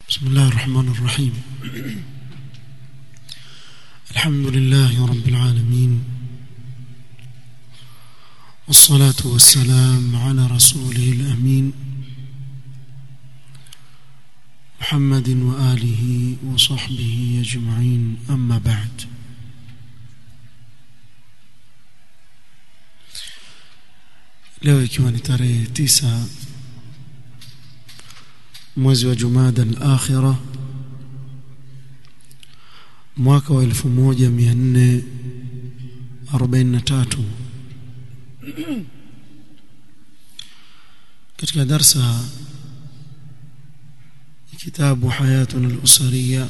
بسم الله الرحمن الرحيم الحمد لله رب العالمين والصلاة والسلام على رسوله الأمين محمد وآله وصحبه أجمعين أما بعد leo ikiwa ni tarehe tisa mwezi wa Jumada al-Akhira mwaka wa 1443 katika darsa kitabu hayatuna al-usariya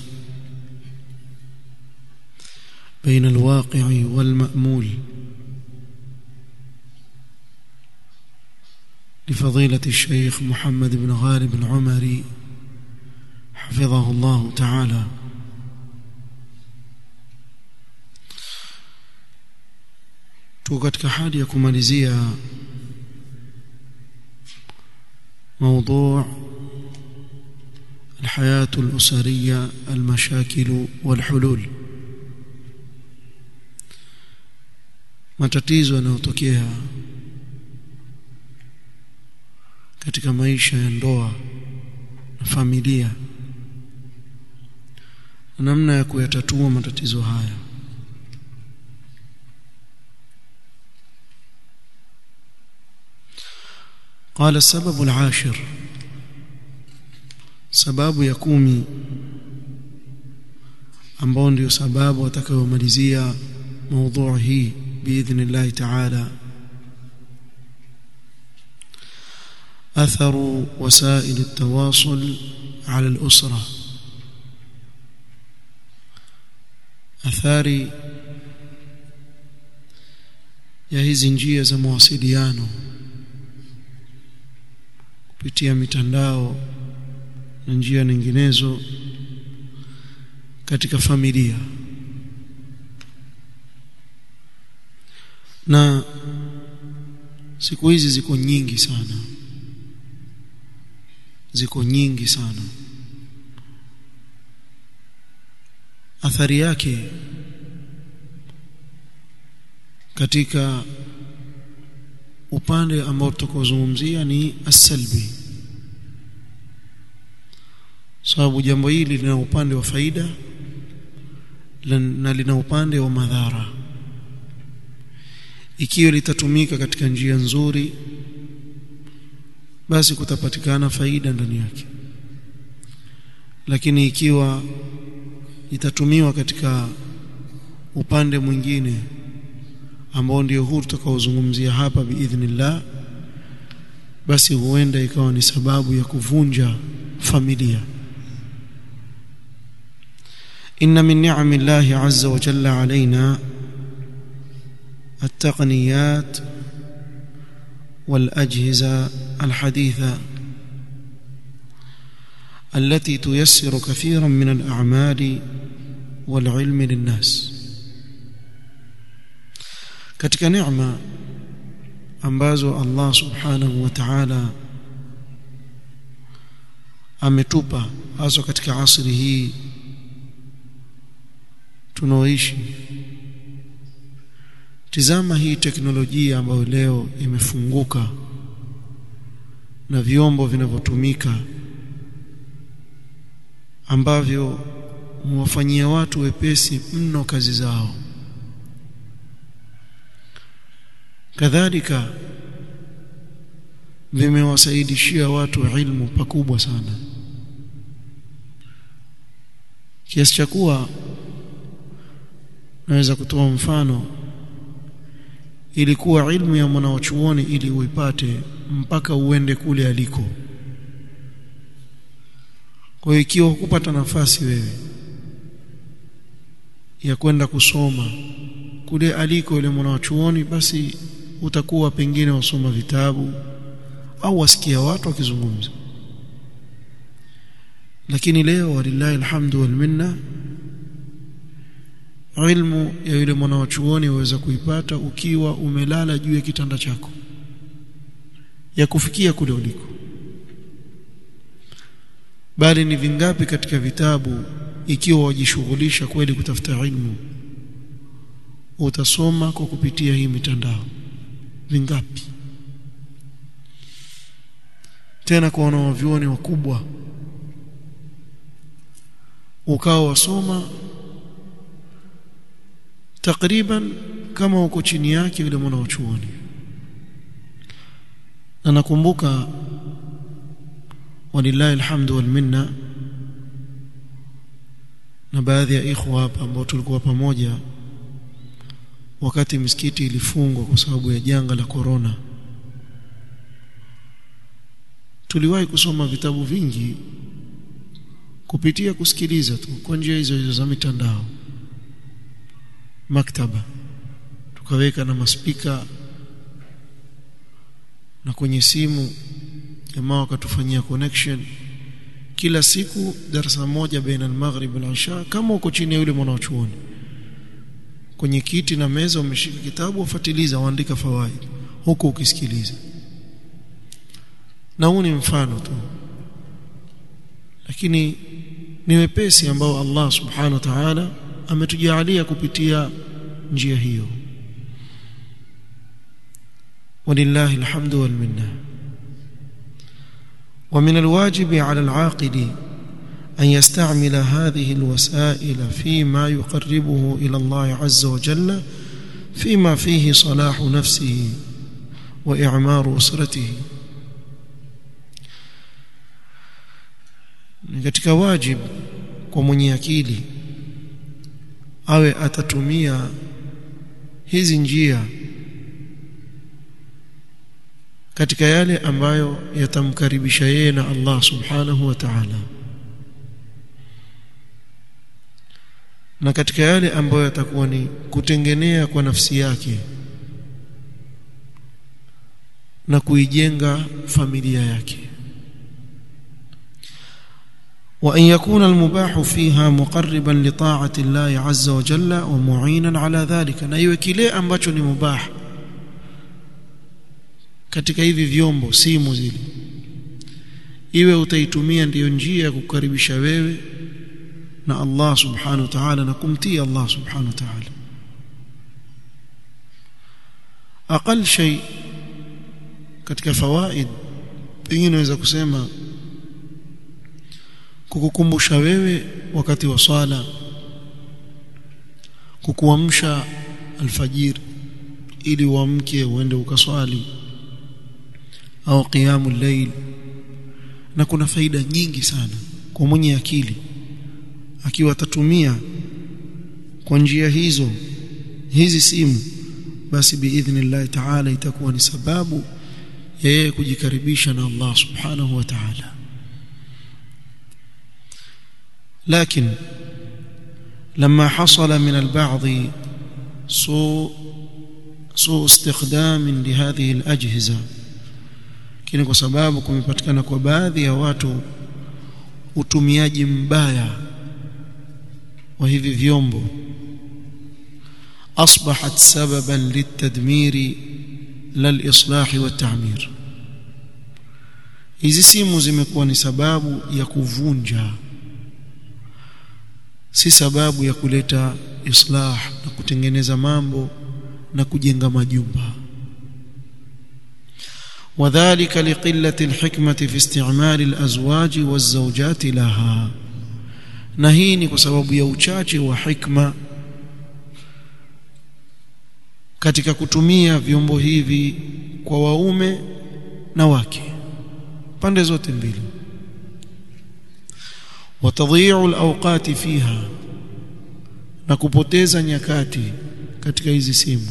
بين الواقع والمأمول لفضيلة الشيخ محمد بن غالب العمري حفظه الله تعالى tuko katika hali ya kumalizia موضوع الحياة الأسرية المشاكل والحلول matatizo yanayotokea katika maisha ya ndoa na familia na namna ya kuyatatua matatizo haya قال السبب العاشر sababu ya kumi ambao ndio sababu atakayomalizia موضوع hii باذن الله تعالى أثر وسائل التواصل على الأسرة athari ya hizi njia za mawasiliano kupitia mitandao na njia nyinginezo katika familia na siku hizi ziko nyingi sana ziko nyingi sana athari yake katika upande ambao tutakaozungumzia ni asalbi sababu jambo hili lina upande wa faida na lina upande wa madhara ikiwa litatumika katika njia nzuri basi kutapatikana faida ndani yake lakini ikiwa itatumiwa katika upande mwingine ambao ndio huu tutakaozungumzia hapa biidhnillah basi huenda ikawa ni sababu ya kuvunja familia inna min ni'ami llahi azza wa jalla alaina التقنيات والأجهزة الحديثة التي تيسر كثيرا من الأعمال والعلم للناس katika neema ambazo Allah subhanahu wa ta'ala ametupa hasa katika asri hii tunaoishi tizama hii teknolojia ambayo leo imefunguka na vyombo vinavyotumika ambavyo huwafanyia watu wepesi mno kazi zao kadhalika vimewasaidishia watu ilmu pakubwa sana kiasi cha kuwa naweza kutoa mfano ilikuwa ilmu ya mwanachuoni ili uipate mpaka uende kule aliko kwa hiyo ikiwa hukupata nafasi wewe ya kwenda kusoma kule aliko yule mwanachuoni basi utakuwa pengine wasoma vitabu au wasikia watu wakizungumza lakini leo walillahi alhamdu wal minna ilmu ya yule mwanachuoni waweza kuipata ukiwa umelala juu ya kitanda chako ya kufikia kule uliko bali ni vingapi katika vitabu ikiwa wajishughulisha kweli kutafuta ilmu utasoma kwa kupitia hii mitandao vingapi tena kwa wanawavyuoni wakubwa ukawa wasoma takriban kama uko chini yake yule mwanachuoni na nakumbuka walillahi alhamdu wal minna na baadhi ya ikhwa hapa ambao tulikuwa pamoja wakati misikiti ilifungwa kwa sababu ya janga la korona tuliwahi kusoma vitabu vingi kupitia kusikiliza tu kwa njia hizo hizo za mitandao maktaba tukaweka na maspika na kwenye simu jamaa wakatufanyia connection kila siku darasa moja baina al-maghrib wal-isha kama uko chini ya yule mwanachuoni kwenye kiti na meza umeshika kitabu wafuatiliza waandika fawaid huko ukisikiliza na huu ni mfano tu lakini ni wepesi ambao Allah subhanahu wa ta'ala ametujalia kupitia njia hiyo ولله الحمد والمنه ومن الواجب على العاقل أن يستعمل هذه الوسائل فيما يقربه إلى الله عز وجل فيما فيه صلاح نفسه وإعمار أسرته katika wajib kwa mwenye akili awe atatumia hizi njia katika yale ambayo yatamkaribisha yeye na Allah subhanahu wa ta'ala na katika yale ambayo yatakuwa ni kutengenea kwa nafsi yake na kuijenga familia yake وأن يكون المباح فيها مقربا لطاعة الله عز وجل ومعينا على ذلك na iwe kile ambacho ni mubah katika hivi vyombo simu zile iwe utaitumia ndiyo njia ya kukaribisha wewe na Allah subhanahu wa ta'ala na kumtii Allah subhanahu wa ta'ala aqal shay katika fawaid pengine naweza kusema kukukumbusha wewe wakati wa swala kukuamsha alfajiri ili uamke uende ukaswali au qiyamul layl na kuna faida nyingi sana kwa mwenye akili akiwa atatumia kwa njia hizo hizi simu basi biidhnillah ta'ala itakuwa ni sababu ya yeye kujikaribisha na Allah subhanahu wa ta'ala لكن لما حصل من البعض سوء سوء استخدام لهذه الأجهزة lakini kwa sababu kumepatikana kwa baadhi ya watu utumiaji mbaya wa hivi vyombo asbahat sababan litadmiri lalislahi watamir hizi simu zimekuwa ni sababu ya kuvunja si sababu ya kuleta islah na kutengeneza mambo na kujenga majumba وذلك لقلة الحكمة في استعمال الأزواج والزوجات لها na hii ni kwa sababu ya uchache wa hikma katika kutumia vyombo hivi kwa waume na wake pande zote mbili watadhi'u alawqati fiha na kupoteza nyakati katika hizi simu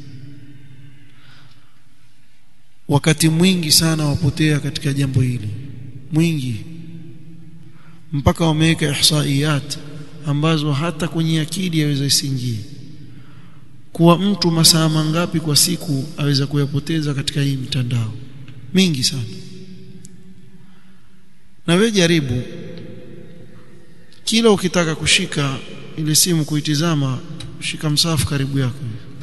wakati mwingi sana wapotea katika jambo hili mwingi mpaka wameweka ihsaiyat ambazo hata kwenye akili yaweza isingie kuwa mtu masaa mangapi kwa siku aweza kuyapoteza katika hii mitandao mingi sana na wewe jaribu kila ukitaka kushika ile simu kuitizama shika msahafu karibu yako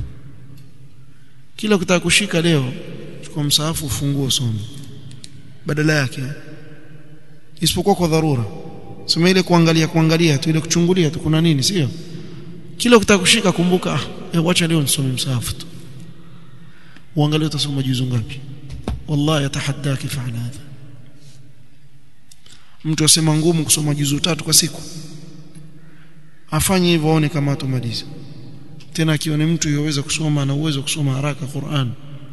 kila ukitaka kushika leo chukua msahafu ufungue usome badala yake isipokuwa kwa dharura sema ile kuangalia kuangalia tu ile kuchungulia tu kuna nini sio kila ukitaka kushika kumbuka ah wacha leo nisome msahafu tu uangalie utasoma juzu ngapi wallahi atahaddaki fa'ala hadha mtu asema ngumu kusoma juzu tatu kwa siku afanye hivyo aone kama atomaliza tena akione mtu yoweza kusoma na uwezo kusoma haraka Qur'an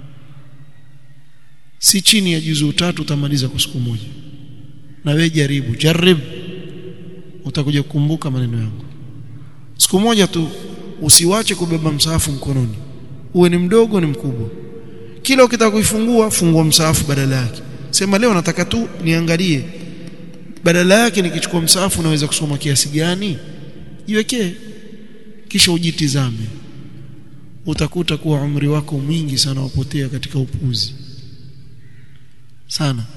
si chini ya juzu tatu utamaliza kwa siku moja na wewe jaribu jarib utakuja kukumbuka maneno yangu siku moja tu usiwache kubeba msahafu mkononi uwe ni mdogo ni mkubwa kila ukitaka kuifungua fungua msahafu badala yake sema leo nataka tu niangalie badala yake nikichukua msahafu naweza kusoma kiasi gani jiwekee kisha ujitizame utakuta kuwa umri wako mwingi sana wapotea katika upuzi sana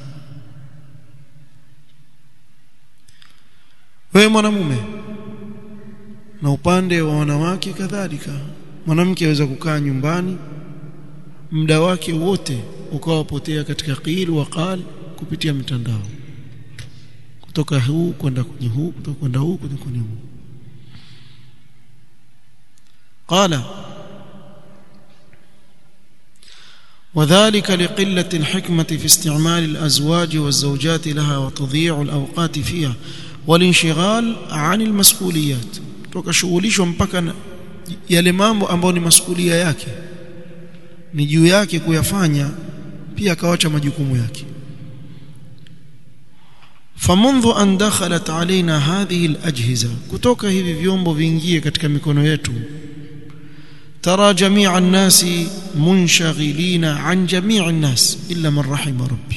wewe mwanamume na upande wa wanawake kadhalika mwanamke aweza kukaa nyumbani muda wake wote ukawapotea katika qil wa qal kupitia mitandao kutoka huu kwenda kwenye huu kutoka kwenda huu kwenda kwenye huu قال وذلك لقلة الحكمة في استعمال الأزواج والزوجات لها وتضييع الأوقات فيها والانشغال عن المسؤوليات tukashughulishwa mpaka yale mambo ambayo ni masukulia yake ni juu yake kuyafanya pia akawacha majukumu yake فمنذ أن دخلت علينا هذه الأجهزة kutoka hivi vyombo viingie katika mikono yetu ترى جميع الناس منشغلين عن جميع الناس إلا من رحم ربي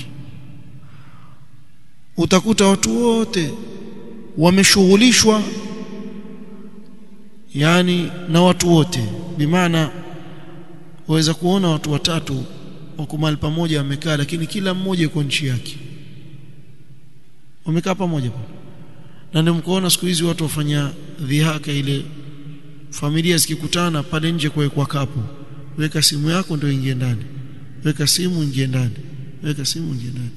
utakuta watu wote wameshughulishwa yani na watu wote bimaana waweza kuona watu watatu wako mahali pamoja wamekaa lakini kila mmoja yuko nchi yake wamekaa pamoja na ndio mkoona siku hizi watu wafanya dhihaka ile familia zikikutana pale nje kuwekwa kapu weka simu yako ndio ingie ndani weka simu ingie ndani weka simu ingie ndani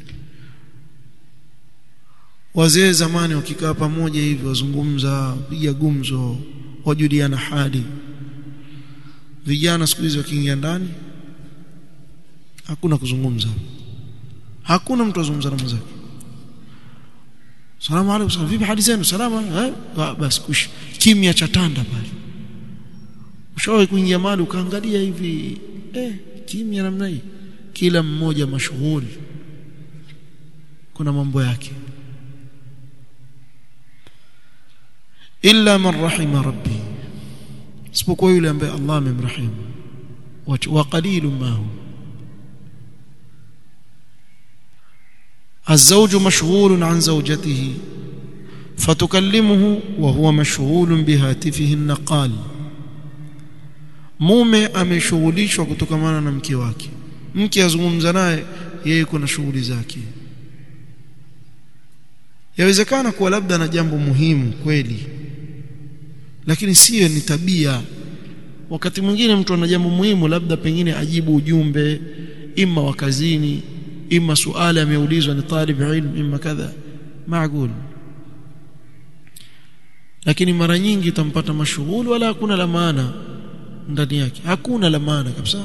wazee zamani wakikaa pamoja hivi wazungumza piga gumzo wajuliana hali vijana siku hizi wakiingia ndani hakuna kuzungumza hakuna mtu azungumza na mwenzake salamu alaykum salamu vipi hali zenu salama eh basi kush kimya cha tanda pale ushawahi kuingia mahali ukaangalia hivi eh kimya namna hii kila mmoja mashughuli kuna mambo yake illa man rahima rabbi isipokuwa yule ambaye Allah amemrahimu wa qalilun ma hum الزوج مشغول عن زوجته فتكلمه وهو مشغول بهاتفه النقال mume ameshughulishwa kutokamana na mke wake mke azungumza naye yeye kuna shughuli zake yawezekana kuwa labda na jambo muhimu kweli lakini siyo ni tabia wakati mwingine mtu ana jambo muhimu labda pengine ajibu ujumbe ima wa kazini ima suala ameulizwa ni talib ilm ima kadha maagul lakini mara nyingi utampata mashughuli wala hakuna la maana ndani yake hakuna la maana kabisa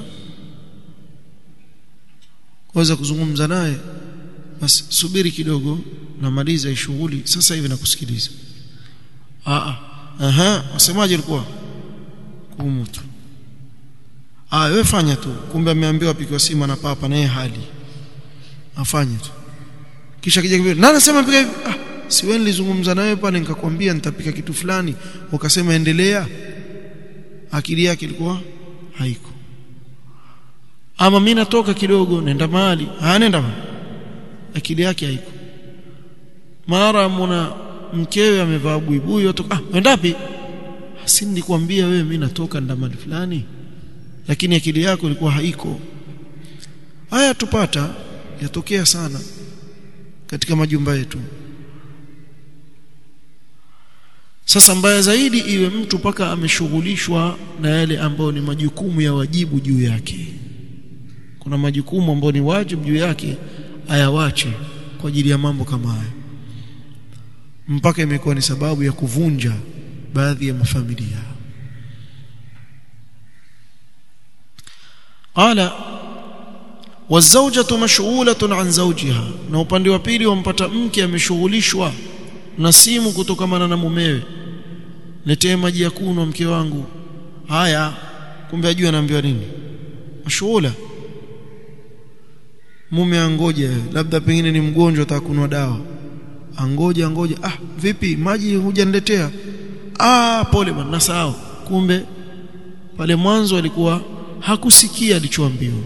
waweza kuzungumza naye basi subiri kidogo namaliza hii shughuli sasa hivi nakusikiliza ah aha wasemaje alikuwa kumutu ah wewe fanya tu kumbe ameambiwa apike sima na papa naye hali afanye tu kisha kija kibiri nani anasema pika hivi ah si wewe nilizungumza nawe pale nikakwambia nitapika kitu fulani ukasema endelea akili yake ilikuwa haiko ama mimi natoka kidogo nenda mahali ah nenda akili yake haiko mara mwana mkewe amevaa buibui watoka ah wendapi si nilikwambia wewe mimi natoka nenda mahali fulani lakini akili yako ilikuwa haiko haya tupata yatokea sana katika majumba yetu sasa mbaya zaidi iwe mtu paka ameshughulishwa na yale ambayo ni majukumu ya wajibu juu yake kuna majukumu ambayo ni wajibu juu yake ayawache kwa ajili ya mambo kama haya mpaka imekuwa ni sababu ya kuvunja baadhi ya mafamilia qala wazawjatu mashghulatun an zawjiha na upande wa pili wampata mke ameshughulishwa na simu kutokamana na mumewe letee maji ya kunywa mke wangu haya kumbe ajue anaambiwa nini mashughula mume angoje labda pengine ni mgonjwa atakunwa dawa angoja angoja ah vipi maji hujaniletea ah pole bwana nasahau kumbe pale mwanzo alikuwa hakusikia alichoambiwa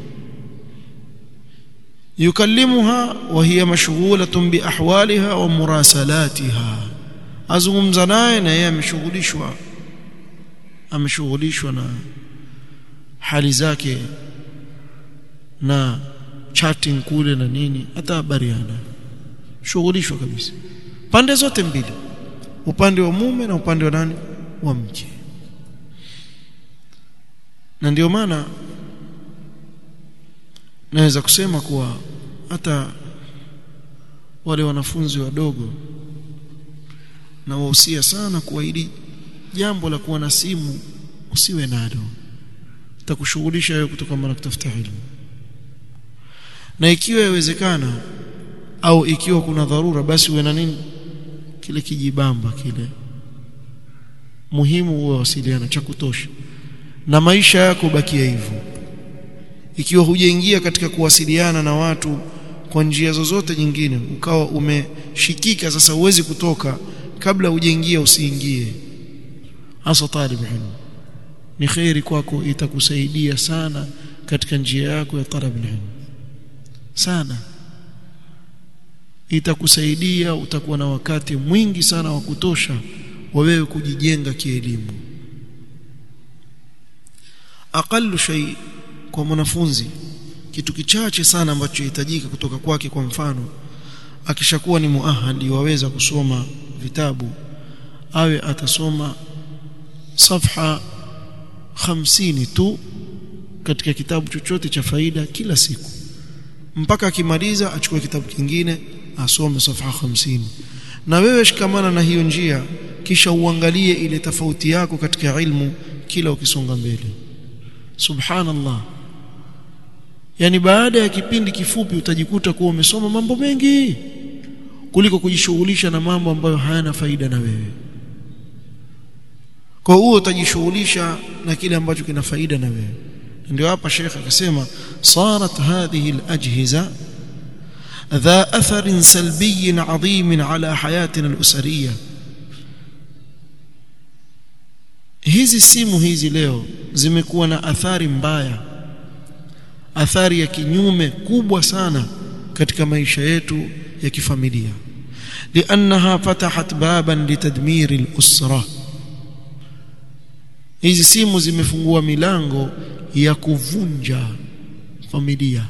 yukallimuha wa hiya mashghulatun bi ahwaliha wa murasalatiha azungumza naye na yeye ameshughulishwa ameshughulishwa na hali zake na chatting kule na nini hata habari hana shughulishwa kabisa pande zote mbili upande wa mume na upande wa nani wa mke na ndio maana naweza kusema kuwa hata wale wanafunzi wadogo na wahusia sana kuwa hili jambo la kuwa na simu usiwe nalo takushughulisha wewe kutokana na kutafuta elimu na ikiwa yawezekana au ikiwa kuna dharura basi uwe na nini kile kijibamba kile muhimu uwe wasiliana cha kutosha na maisha yako bakia hivyo ikiwa hujaingia katika kuwasiliana na watu kwa njia zozote nyingine ukawa umeshikika sasa uwezi kutoka kabla hujaingia usiingie hasa talib ilmu ni khairi kwako itakusaidia sana katika njia yako ya talab ilmu sana itakusaidia utakuwa na wakati mwingi sana wa kutosha wa wewe kujijenga kielimu aqallu shay kwa mwanafunzi kitu kichache sana ambacho hitajika kutoka kwake kwa mfano akishakuwa ni muahadi waweza kusoma vitabu awe atasoma safha 50 tu katika kitabu chochote cha faida kila siku mpaka akimaliza achukue kitabu kingine asome safha 50 na wewe shikamana na hiyo njia kisha uangalie ile tofauti yako katika ilmu kila ukisonga mbele subhanallah yani baada ya kipindi kifupi utajikuta kuwa umesoma mambo mengi kuliko kujishughulisha na mambo ambayo hayana faida na wewe kwa hiyo utajishughulisha na kile ambacho kina faida na wewe ndio hapa Sheikh akasema sarat hadhihi alajhiza dha athar salbiy adhim ala hayatina alusariyah hizi simu hizi leo zimekuwa na athari mbaya athari ya kinyume kubwa sana katika maisha yetu ya kifamilia liannaha fatahat baban litadmir al-usra hizi simu zimefungua milango ya kuvunja familia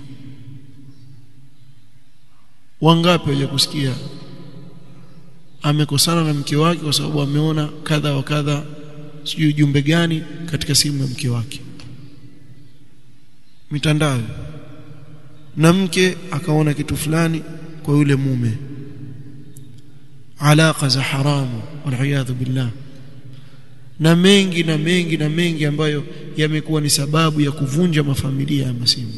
wangapi waje kusikia amekosana na mke wake kwa sababu ameona kadha wa kadha sijui ujumbe gani katika simu ya mke wake mitandao na mke akaona kitu fulani kwa yule mume alaka za haramu waliyadhu billah na mengi na mengi na mengi ambayo yamekuwa ni sababu ya kuvunja mafamilia ya masimu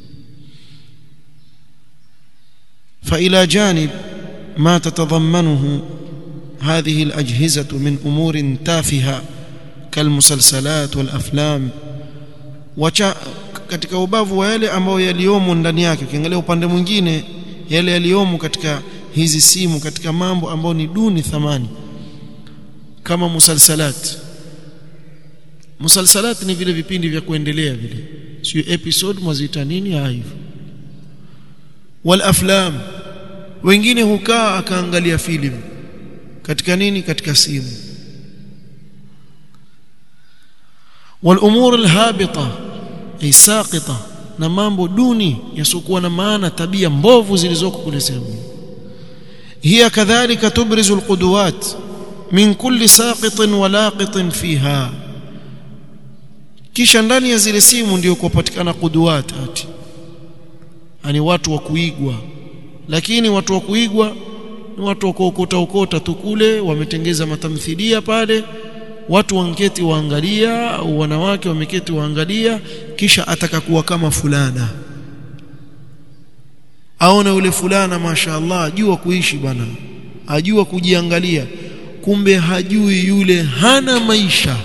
فإلى جانب ما تتضمنه هذه الأجهزة من أمور تافهة كالمسلسلات والأفلام wacha katika ubavu wa yale ambayo yaliomo ndani yake ukiangalia upande mwingine yale yaliomo katika hizi simu katika mambo ambayo ni duni thamani kama musalsalat musalsalat ni vile vipindi vya kuendelea vile sio episode mwazita nini hivyo wal aflam wengine hukaa akaangalia filamu katika nini katika simu wal umur al habita ay saqita na mambo duni yasokuwa na maana tabia mbovu zilizoko kule sehemu hiya kadhalika tubrizu al qudwat min kulli saqitin wa laqitin fiha kisha ndani ya zile simu ndio kupatikana kuduat ati yani watu wa kuigwa lakini watu wa kuigwa ni watu wakuokota ukota tu kule wametengeza matamthilia pale watu wanketi waangalia au wanawake wameketi waangalia kisha atakakuwa kama fulana aona yule fulana mashaallah ajua kuishi bwana ajua kujiangalia kumbe hajui yule hana maisha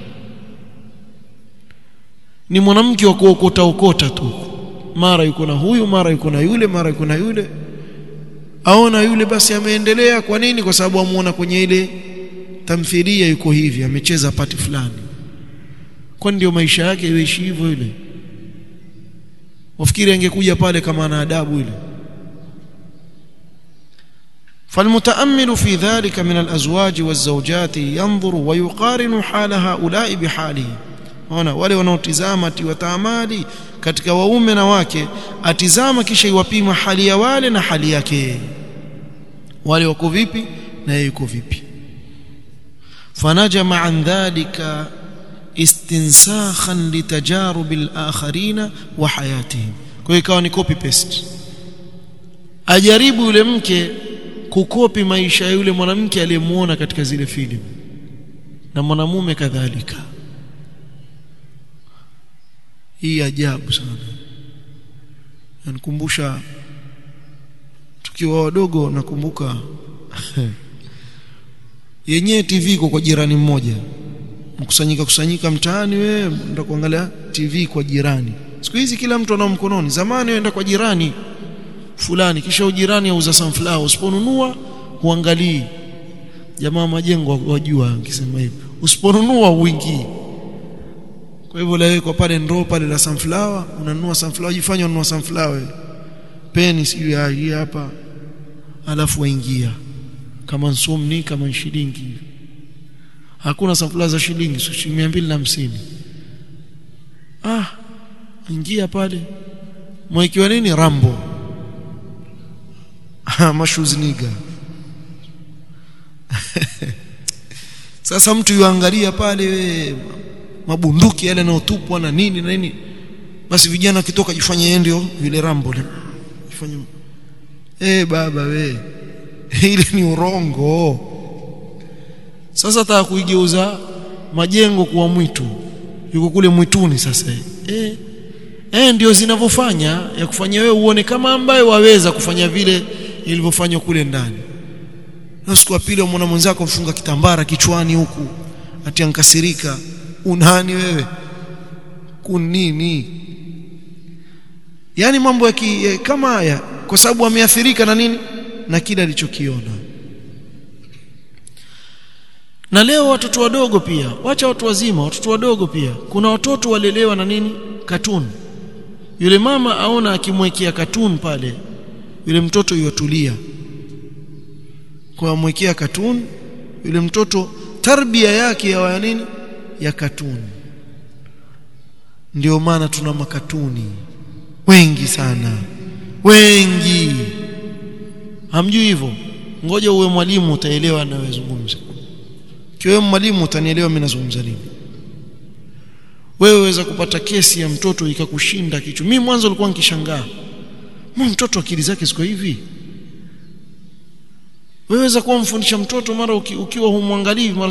ni mwanamke wa kuokota okota tu mara yuko na huyu mara yuko na yule mara yuko na yule aona yule basi ameendelea kwa nini kwa sababu amuona kwenye ile tamthilia yuko hivi amecheza pati fulani kwa ndio maisha yake yoishi hivyo yule wafikiri angekuja pale kama ana adabu ile فالمتأمل في ذلك من الأزواج والزوجات ينظر ويقارن حال هؤلاء بحاله ona wale wanaotizama tiwataamali katika waume na wake atizama kisha iwapima hali ya wale na hali yake wale wako vipi na yeye yuko vipi fanajama an dhalika istinsakhan litajarub al-akharina wa hayatihim kwa hiyo ikawa ni copy paste ajaribu yule mke kukopi maisha ya yule mwanamke aliyemuona katika zile filamu na mwanamume kadhalika hii ajabu sana yanikumbusha tukiwa wadogo nakumbuka yenyewe TV iko kwa jirani mmoja mkusanyika kusanyika mtaani wewe ndio kuangalia TV kwa jirani siku hizi kila mtu ana mkononi zamani uenda kwa jirani fulani kisha ujirani auza sunflower usiponunua huangalii jamaa majengo wajua akisema hivi usiponunua uingii kwa hivyo lawekwa pale ndoo pale la sunflower unanunua sunflower jifanya ununua sunflower peni sio hii hapa alafu waingia kama nsomni kama shilingi hakuna sunflower za shilingi shilingi 250 ah ingia pale mwekiwa nini rambo mashuzniga sasa mtu yuangalia pale we, mabunduki yale yanayotupwa na nini na nini basi vijana kitoka jifanye yeye ndio yule rambo jifanye eh baba we ile ni urongo sasa nataka kuigeuza majengo kuwa mwitu yuko kule mwituni sasa eh eh ndio zinavyofanya ya kufanya wewe uone kama ambaye waweza kufanya vile ilivyofanywa kule ndani na siku ya pili mwana mwenzako mfunga kitambara kichwani huku ati ankasirika unani wewe kunini yani mambo ya ki, kama haya kwa sababu ameathirika na nini na kile alichokiona na leo watoto wadogo pia wacha watu wazima watoto wadogo pia kuna watoto walelewa na nini katuni yule mama aona akimwekea katuni pale yule mtoto yuatulia kwa amwekea katuni yule mtoto tarbia yake ya nini ya katuni ndio maana tuna makatuni wengi sana wengi hamjui hivyo ngoja uwe mwalimu utaelewa anayozungumza kiwe mwalimu utanielewa mimi nazungumza nini wewe waweza kupata kesi ya mtoto ikakushinda kichwa mimi mwanzo nilikuwa nikishangaa mbona mtoto akili zake ziko hivi weweza kuwa mfundisha mtoto mara uki, ukiwa humwangalii mara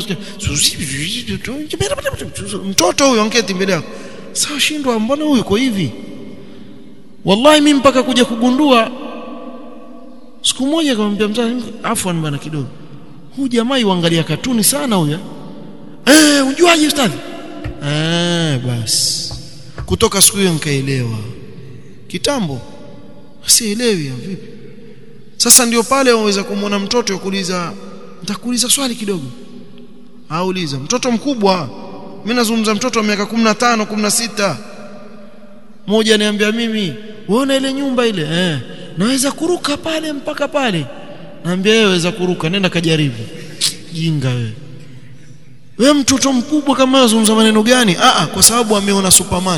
mtoto huyo anketi mbele yako sawa shindwa mbona huyu uko hivi wallahi mimi mpaka kuja kugundua siku moja akamwambia mzazi afwan bana kidogo huyu jamaa yuangalia katuni sana huyo eh ujuaje ustadhi eh basi kutoka siku hiyo nikaelewa kitambo sielewi vipi sasa ndio pale waweza kumwona mtoto yakuuliza nitakuuliza swali kidogo auliza mtoto mkubwa mimi nazungumza mtoto wa miaka 15 16 mmoja niambia mimi uone ile nyumba ile eh naweza kuruka pale mpaka pale naambia wewe waweza kuruka nenda kajaribu jinga wewe wewe mtoto mkubwa kama unazungumza maneno gani a a kwa sababu ameona superman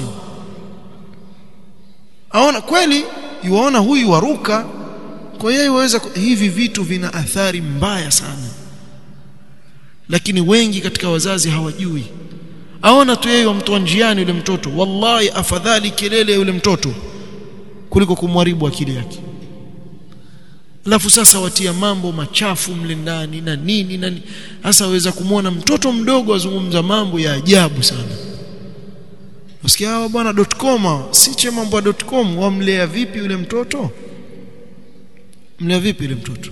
aona kweli yuaona huyu waruka kwa hiyo waweza hivi vitu vina athari mbaya sana lakini wengi katika wazazi hawajui aona tu yeye wamtoa njiani yule mtoto wallahi afadhali kelele yule mtoto kuliko kumharibu akili yake alafu sasa watia mambo machafu mle ndani na nini na sasa waweza kumwona mtoto mdogo azungumza mambo ya ajabu sana usikia hawa bwana .com siche mambo ya .com wamlea vipi yule mtoto mlea vipi yule mtoto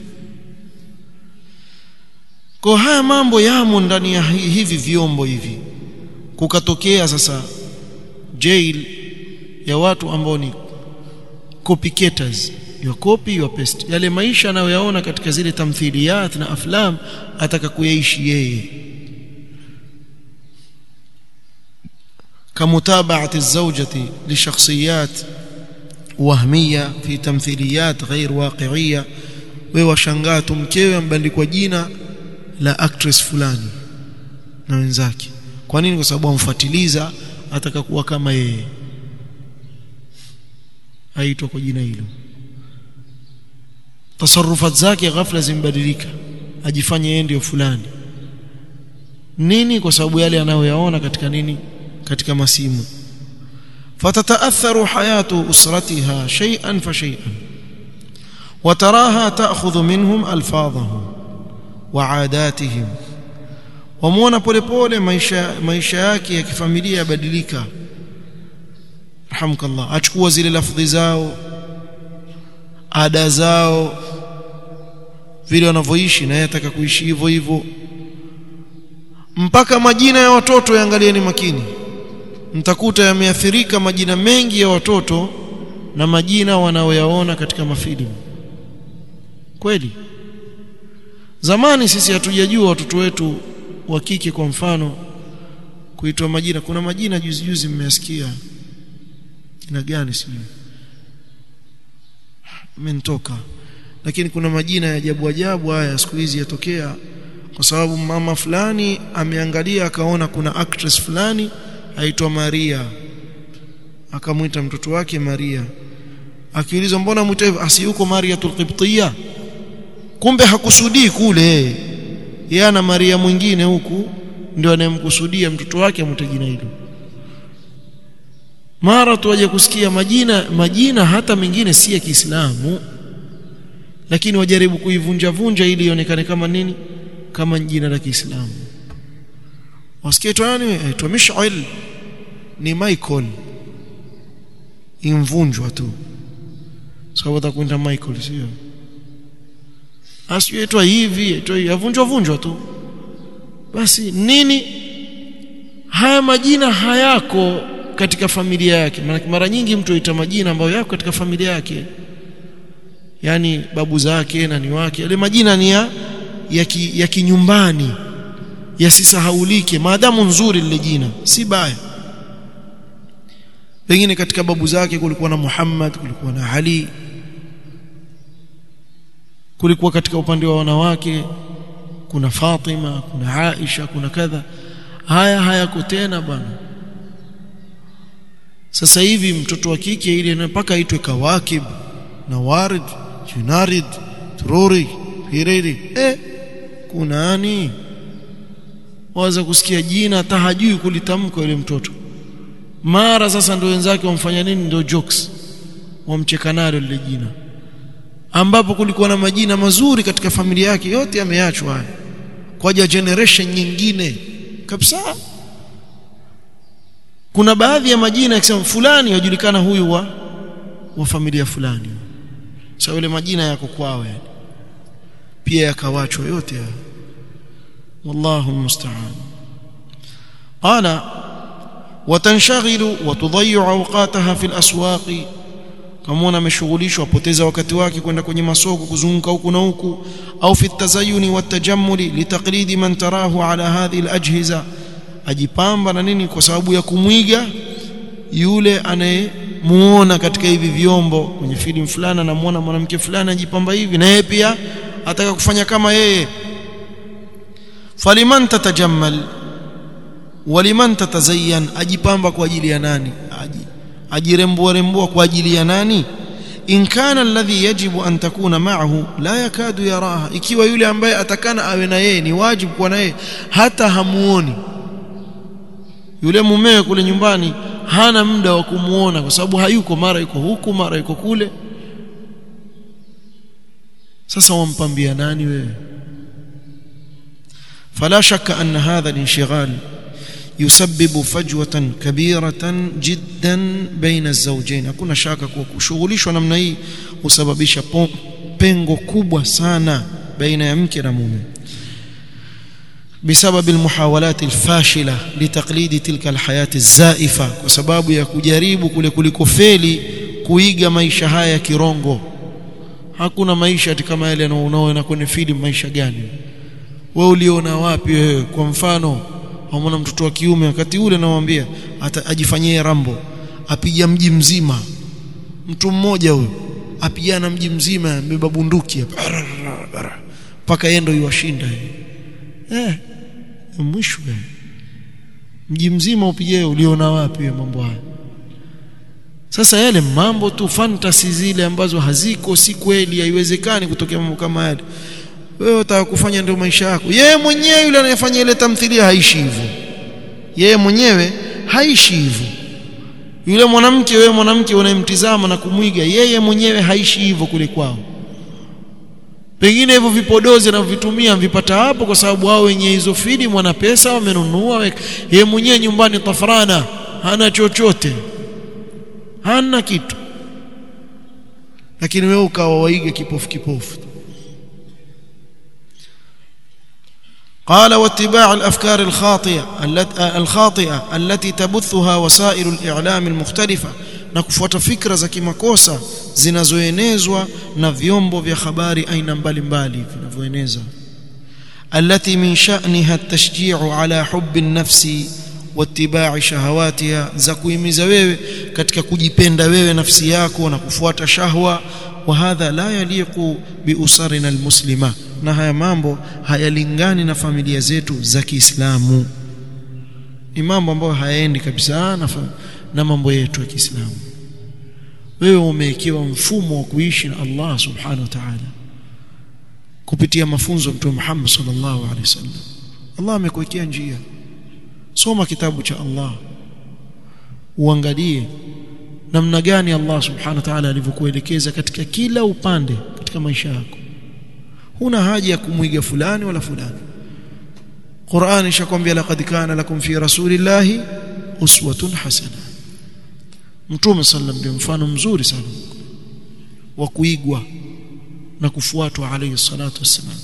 kwa haya mambo yamo ndani ya hivi vyombo hivi kukatokea sasa jail ya watu ambao ni copycaters your copy your paste yale maisha anayoyaona katika zile tamthiliyat na aflam ataka kuyaishi yeye كمتابعة الزوجة لشخصيات وهمية في تمثيليات غير واقعية ويوashangaa mkewe ambandikwa jina la actress fulani na wenzake kwa nini kwa sababu amfuatiliza ataka kuwa kama yeye aitwa kwa jina hilo tasarufat zake ghafla zimbadilika ajifanye yeye ndio fulani nini kwa sababu yale anayoyaona katika nini katika masimu فتتاثر حياه اسرتها شيئا فشيئا وتراها تاخذ منهم الفاظهم وعاداتهم wamuona polepole maisha maisha yake ya kifamilia yabadilika rahmkallah achukua zile lafdhi zao ada zao vile wanavyoishi na yeye ataka kuishi hivyo hivyo mpaka majina ya watoto yaangalieni makini mtakuta yameathirika majina mengi ya watoto na majina wanaoyaona katika mafilimu kweli zamani sisi hatujajua watoto wetu wa kike kwa mfano kuitwa majina kuna majina juzi juzi mmesikia jina gani sijui mentoka lakini kuna majina ya ajabu ajabu haya siku hizi yatokea kwa sababu mama fulani ameangalia akaona kuna actress fulani aitwa Maria akamwita mtoto wake Maria akiulizwa mbona mwita hivyo asiyuko Maria tulqibtiya kumbe hakusudii kule yeye ana Maria mwingine huku ndio anayemkusudia mtoto wake amwite jina hilo mara tu waje kusikia majina majina hata mengine si ya Kiislamu lakini wajaribu kuivunja vunja ili ionekane kama nini kama jina la Kiislamu wasikie tu nani aitwa Mish'al ni Michael imvunjwa tu sababu atakwenda Michael sio asiitwa hivi aitwa yavunjwa vunjwa tu basi nini haya majina hayako katika familia yake maana mara nyingi mtu aita majina ambayo yako katika familia yake yani babu zake na ni wake yale majina ni ya ya, ki, ya kinyumbani yasisahaulike maadamu nzuri lile jina si baya pengine katika babu zake kulikuwa na Muhammad kulikuwa na Ali kulikuwa katika upande wa wanawake kuna Fatima kuna Aisha kuna kadha haya hayako tena bwana sasa hivi mtoto wa kike ile mpaka aitwe Kawakib na Warid Junarid Tururi Hiriri eh kuna nani waweza kusikia jina hata hajui kulitamka yule mtoto mara sasa ndio wenzake wamfanya nini ndio jokes wamcheka nalo lile jina ambapo kulikuwa na majina mazuri katika familia yake yote yameachwa haya kwa generation nyingine kabisa kuna baadhi ya majina yakisema fulani yajulikana huyu wa wa familia fulani sasa yule majina yako kwao yani pia yakawachwa yote haya والله المستعان قال وتنشغل وتضيع اوقاتها في الاسواق kama ameshughulishwa apoteza wakati wake kwenda kwenye masoko kuzunguka huku na huku au fi tazayuni watajammuli litaqlidi man tarahu ala hadhihi alajhiza ajipamba na nini kwa sababu ya kumwiga yule anayemuona katika hivi vyombo kwenye filamu fulani anamuona mwanamke fulani ajipamba hivi na yeye pia ataka kufanya kama yeye faliman tatajammal waliman tatazayyan ajipamba kwa ajili ya nani aji ajirembua rembua kwa ajili ya nani in kana alladhi yajibu an takuna ma'ahu la yakadu yaraha ikiwa yule ambaye atakana awe na yeye ni wajibu kuwa na yeye hata hamuoni yule mumewe kule nyumbani hana muda wa kumuona kwa sababu hayuko mara yuko huku mara yuko kule sasa wampambia nani wewe فلا شك أن هذا الانشغال يسبب فجوة كبيرة جدا بين الزوجين hakuna shaka kuwa kushughulishwa namna hii husababisha pengo kubwa sana baina ya mke na mume بسبب المحاولات الفاشلة لتقليد تلك الحياة الزائفة kwa sababu ya kujaribu kule kulikofeli kuiga maisha haya ya kirongo hakuna maisha kama yale unaoona kwenye filamu maisha gani wewe uliona wapi wewe kwa mfano waona mtoto wa kiume wakati ule namwambia ajifanyie rambo apiga mji mzima mtu mmoja huyo apigana mji mzima mbeba bunduki mpaka yeye ndio yuwashinda eh mwisho mji mzima upige uliona wapi mambo haya sasa yale mambo tu fantasy zile ambazo haziko si kweli haiwezekani kutokea mambo kama yale wewe utaka kufanya ndio maisha yako yeye mwenyewe yule anayefanya ile tamthilia haishi hivyo yeye mwenyewe haishi hivyo yule mwanamke wewe mwanamke unayemtizama na kumwiga yeye mwenyewe haishi hivyo kule kwao pengine hivyo vipodozi anavyovitumia vipata hapo kwa sababu wao wenye hizo filamu wana pesa wamenunua yeye mwenyewe nyumbani tafrana hana chochote hana kitu lakini wewe ukawa waige kipofu kipofu قال واتباع الافكار الخاطئه الخاطئه التي تبثها وسائل الاعلام المختلفه na kufuata fikra za kimakosa zinazoenezwa na vyombo vya habari aina mbalimbali vinavyoeneza التي من شأنها التشجيع على حب النفس واتباع شهواتها za kuhimiza wewe katika kujipenda wewe nafsi yako na kufuata shahwa وهذا لا يليق بأسرنا المسلمة na haya mambo hayalingani na familia zetu za Kiislamu ni mambo ambayo hayaendi kabisa na, na mambo yetu ya Kiislamu wewe umewekewa mfumo wa kuishi na Allah subhanahu wa ta'ala kupitia mafunzo ya Mtume Muhammad sallallahu alaihi wasallam Allah amekuwekea njia soma kitabu cha Allah uangalie namna gani Allah subhanahu wa ta'ala alivyokuelekeza katika kila upande katika maisha yako huna haja ya kumwiga fulani wala fulani Qur'an ishakwambia laqad kana lakum fi rasulillahi uswatun hasana Mtume sallam ndio mfano mzuri sana wa kuigwa na kufuatwa alayhi salatu wassalam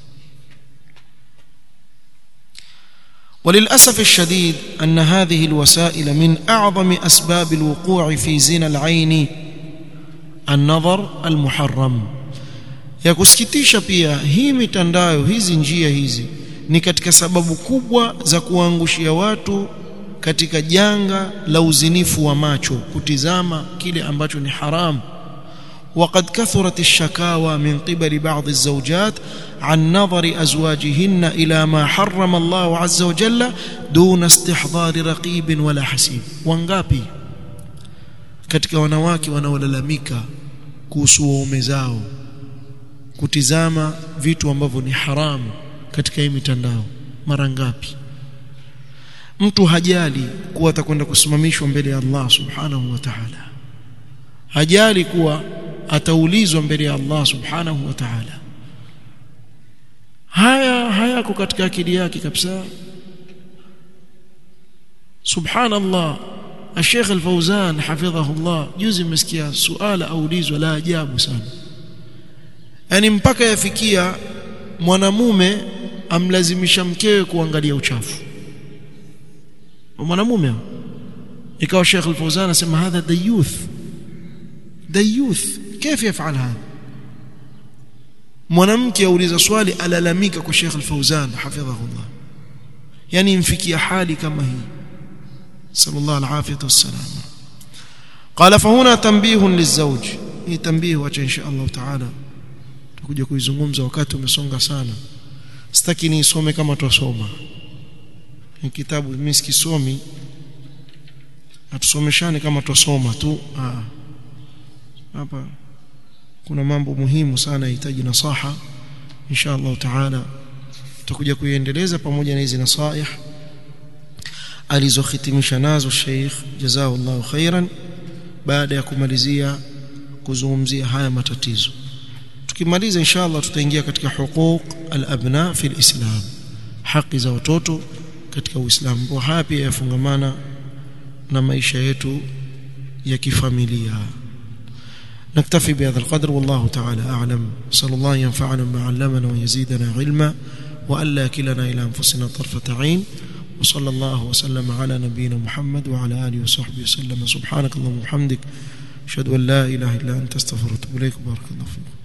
وللاسف الشديد ان هذه الوسائل من اعظم اسباب الوقوع في زنا العين النظر المحرم ya kusikitisha pia hii mitandao hizi njia hizi ni katika sababu kubwa za kuangushia watu katika janga la uzinifu wa macho kutizama kile ambacho ni haram وقد كثرت الشكاوى من قبل بعض الزوجات عن نظر ازواجهن الى ما حرم الله عز وجل دون استحضار رقيب ولا حسيب wangapi katika wanawake wanaolalamika kuhusu waume zao kutizama vitu ambavyo ni haramu katika hii mitandao mara ngapi mtu hajali kuwa atakwenda kusimamishwa mbele ya Allah subhanahu wa ta'ala hajali kuwa ataulizwa mbele ya Allah subhanahu wa ta'ala haya hayako katika akili yake kabisa subhanallah الشيخ الفوزان حفظه الله juzi mmesikia suala aulizwa la ajabu sana yani mpaka yafikia mwanamume amlazimisha mkewe kuangalia uchafu mwanamume ikawa Sheikh Al-Fawzan anasema hadha dayuth dayuth كيف يفعل هذا mwanamke auliza swali alalamika kwa Sheikh Al-Fawzan hafidhahullah yani imfikia hali kama hii sallallahu alaihi wasallam قال فهنا تنبيه للزوج hii tanbih wacha insha Allah taala tutakuja kuizungumza wakati umesonga sana sitaki niisome kama twasoma ni kitabu mimi sikisomi atusomeshane kama twasoma tu ah hapa kuna mambo muhimu sana yahitaji nasaha insha Allah taala tutakuja kuiendeleza pamoja na hizi nasaih alizohitimisha nazo Sheikh jazakallahu khairan baada ya kumalizia kuzungumzia haya matatizo tukimaliza inshallah tutaingia katika huquq al-abna fi al-islam haki za watoto katika uislamu kwa haya pia yafungamana na maisha yetu ya kifamilia نكتفي بهذا القدر والله تعالى أعلم صلى الله ينفعنا بما علمنا ويزيدنا علما وألا كلنا إلى أنفسنا طرفة عين وصلى الله وسلم على نبينا محمد وعلى آله وصحبه وسلم سبحانك اللهم وبحمدك أشهد أن لا إله إلا أنت استغفرك وأتوب إليك بارك الله فيكم